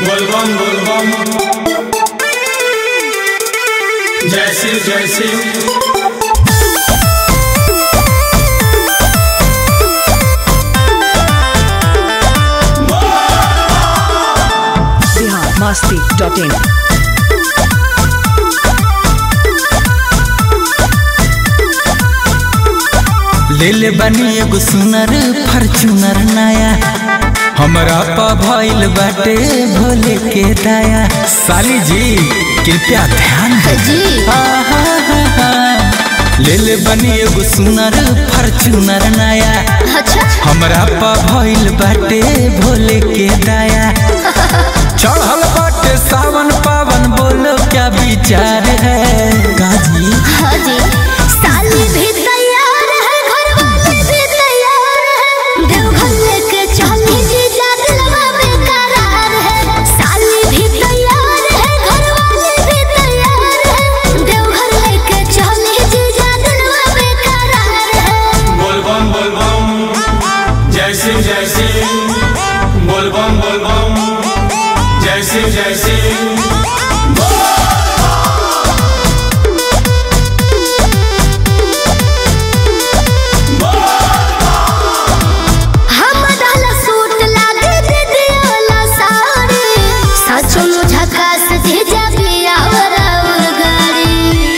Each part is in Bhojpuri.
बोलबम बोलबम जय शिव जय शिव बिहार मस्ती डॉट इन ले ले बनी एगो सुनर फॉर्चूनर नया हमरा पा भइल बाटे भोले के दया साली जी कृपया ध्यान दे जी ले ले बनी एगो सुनर फॉर्चूनर नया अच्छा हमरा पा भइल बाटे भोले के दया चढ़ल बाटे सावन पावन बोलो क्या विचार है काजी हाँ जी साली भी तैयार है घर वाले भी तैयार है देवघर लेके चली जी जादलवा बेकरार है साली भी तैयार है घर वाले भी तैयार है देवघर लेके चली जी जादलवा बेकरार है बोलबम बोलबम जय शिव जय शिव बोलबम बोलबम जय शिव जय शिव हम डाला सूट लागे दीदी वाला साड़ी सच झकास जीजा पिया और गाड़ी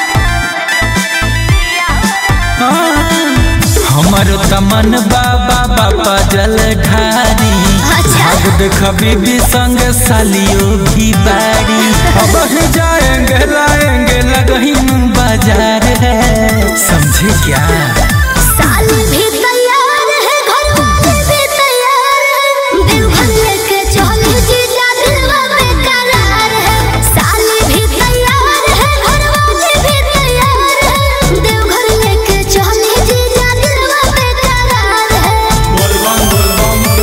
हमर तमन बाबा बाबा जल ढारी अच्छा। भाग देख बीबी संग सालियो भी बारी अब ही जाएंगे लाएंगे लगहीन बाजार है समझे क्या साली भी तैयार है घर वाले भी तैयार है देवघर लेके चली जीजा दिलवा बेकरार है साली भी तैयार है घर वाले भी तैयार है देवघर लेके चली जीजा दिलवा बेकरार है बोलबम बोलबम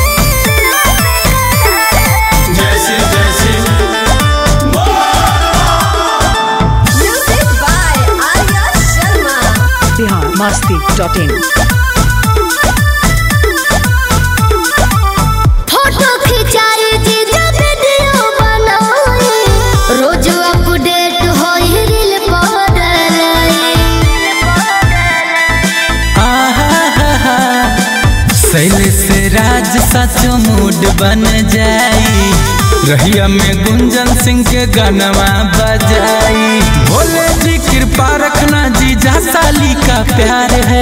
जय शिव जय Shiv music by Arya Sharma Bihar Masti dot in photo खिंचाई जीजा वीडियो बनाई रोज अपडेट होई रील पर शैल से राज सचो मूड बन जाई रहिया में गुंजन सिंह के गनवा बजाई भोले जी कृपा रखना जी जा साली का प्यार है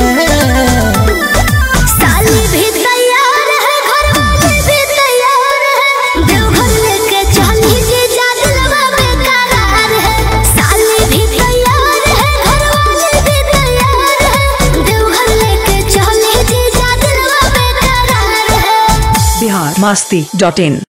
साली भी तैयार है घर वाले भी तैयार है देवघर लेके चली जीजा दिलवा बेकरार है साली भी तैयार है घर वाले भी तैयार है देवघर लेके चली जीजा दिलवा बेकरार है बिहार मस्ती डॉट इन